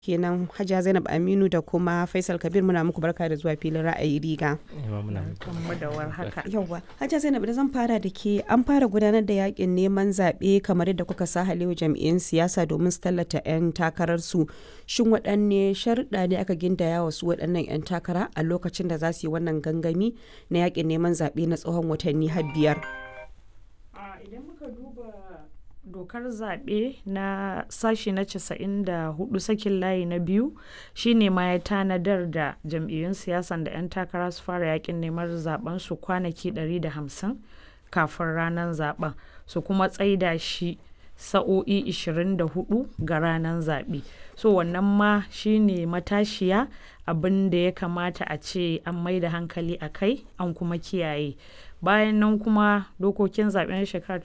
kenan Hajiya Zainab Aminu da kuma Faisal Kabir muna muku barka da zuwa filin ra'ayi riga. Kanmu da warhaka. Yawwa, Hajiya Zainab da zan fara da ke an fara gudanar da yakin neman zaɓe kamar yadda kuka sa halewa jam'iyyun siyasa domin su tallata 'yan takararsu. Shin waɗanne sharuɗa ne aka gindaya wa su waɗannan 'yan takara a lokacin da za su yi wannan gangami na yakin neman zaɓe na tsawon watanni har biyar? Idan muka duba dokar zaɓe na sashi na 94 sakin layi na biyu shine ma ya tanadar da jam'iyyun siyasan da 'yan takara su fara yakin neman zaben su kwanaki 150 kafin ranar zaben su kuma tsaida shi sa'o'i 24 ga ranar zaɓe so wannan ma shine matashiya abin da ya kamata a ce an mai da hankali a kai an kuma kiyaye bayan nan kuma dokokin zaɓen shekara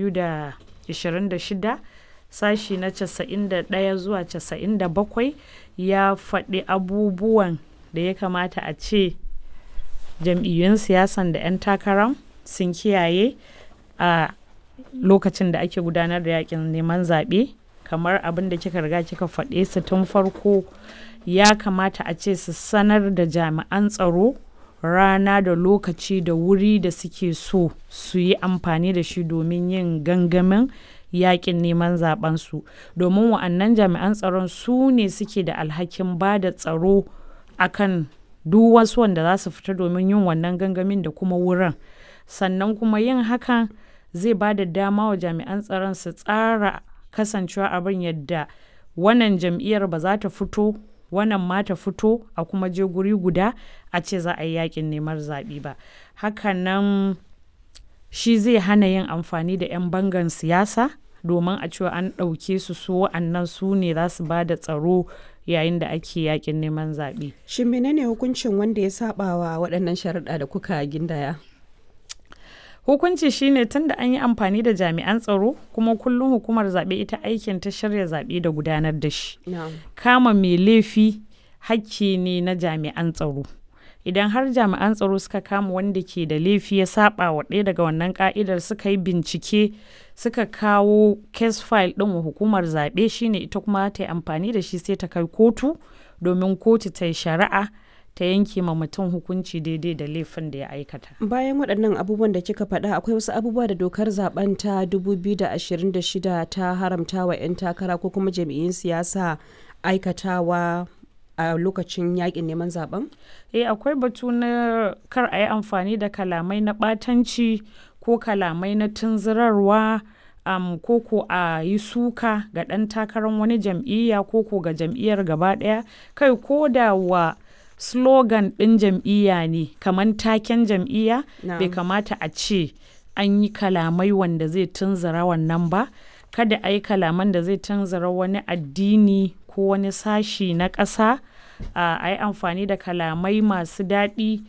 2026 sashi na 91 zuwa 97 ya faɗi abubuwan da ya kamata a ce jam'iyyun siyasan da 'yan takarar sun kiyaye a lokacin da ake gudanar da yakin neman zaɓe kamar abin da kika riga kika faɗe su tun farko ya kamata a ce su sanar da jami'an tsaro rana da lokaci da wuri da suke so su yi amfani da shi domin yin gangamin yakin neman zabensu domin wa'annan jami'an tsaron su ne suke da alhakin ba da tsaro akan duk wasu wanda za su fita domin yin wannan gangamin da kuma wurin sannan kuma yin hakan zai ba da dama wa jami'an tsaron su tsara kasancewa abin yadda wannan jam'iyyar ba za ta fito wannan ma ta fito a kuma je guri guda a ce za a yi yakin neman zaɓe ba hakanan shi zai hana yin amfani da 'yan bangan siyasa domin a cewa an ɗauke su su wa'annan su ne za su ba da tsaro yayin da ake yakin neman zaɓe. Shin menene hukuncin wanda ya saba wa waɗannan sharuɗa da kuka gindaya? hukunci shine tun da an yi amfani da jami'an tsaro kuma kullum hukumar zaɓe ita aikin ta shirya zaɓe da gudanar da shi kama mai laifi hakki ne na jami'an tsaro idan har jami'an tsaro suka kama wanda ke da laifi ya saba wa ɗaya daga wannan ka'idar suka yi bincike suka kawo case file ɗin wa hukumar zaɓe shine ita kuma ta yi amfani da shi sai ta kai kotu domin kotu ta yi shari'a ta yanke ma mutum hukunci daidai da laifin da ya aikata. Bayan waɗannan abubuwan da kika faɗa akwai wasu abubuwa da dokar zaben ta 2026 ta haramta wa 'yan takara ko kuma jami'in siyasa aikatawa a lokacin yakin neman zaben? Eh akwai batu na kar a yi amfani da kalamai na ɓatanci ko kalamai na tunzurarwa um, koko a yi suka ga ɗan takarar wani jam'iyya koko ga jam'iyyar gaba ɗaya kai ko da wa slogan ɗin jam'iyya ne kamar taken jam'iyya bai kamata a ce an yi kalamai wanda zai tunzura wannan ba kada a yi kalaman da zai tunzura wani addini ko wani sashi na ƙasa a yi amfani da kalamai masu daɗi